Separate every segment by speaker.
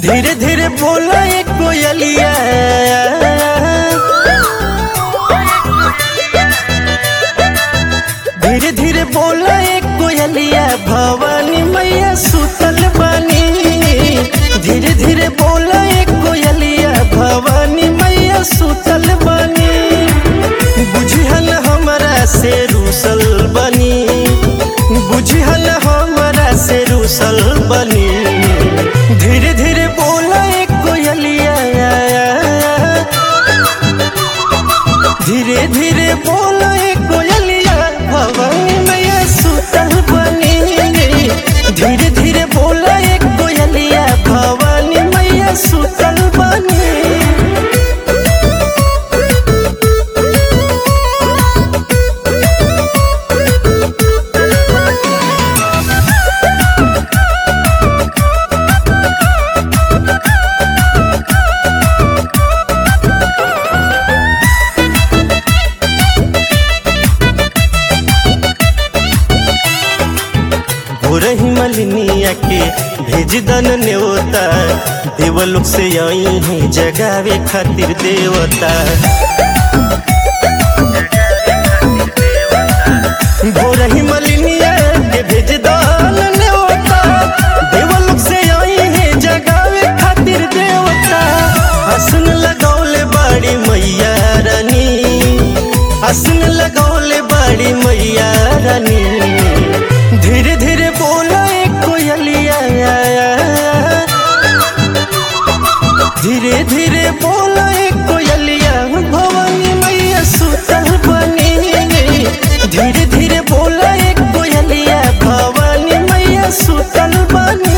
Speaker 1: धीरे धीरे बोला एक कोयलिया धीरे धीरे बोला एक कोयलिया भवानी मैया सुतल बानी धीरे धीरे बोला एक कोयलिया भवानी मैया सुतल बानी बुझिहन हमरा से रूसल बनी बुझिहन हमरा से रूसल बनी धीरे धीरे बोला एक कोयलिया धीरे धीरे बोला एक कोयलिया भवानी मैया सुतल बनी धीरे धीरे बोला एक कोयलिया भवानी मैया सुतल बनी भोरही मलिनिया के भेज दन नेवता देवलोक से आई है जगावे खातिर देवता भोरही मलिनिया के भेज दन नेवता देवलोक से आई है जगावे खातिर देवता हसन लगौले बाड़ी मैया रानी हसन लगौले बाड़ी मैया रानी धीरे धीरे बोला एक कोयलिया धीरे धीरे बोला एक कोयलिया भवानी मैया सुतल बनी धीरे धीरे बोला एक कोयलिया भवानी मैया सुतल बनी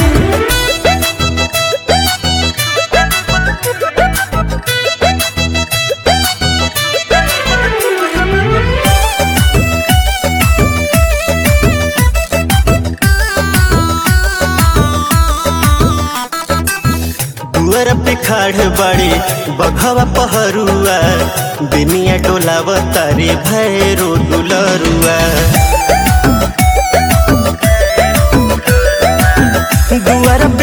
Speaker 1: दुअर पे खाड़ बाड़ी बघवा पहरुआ बिनिया डोलाव तारे भैरो दुलरुआ दुआर पे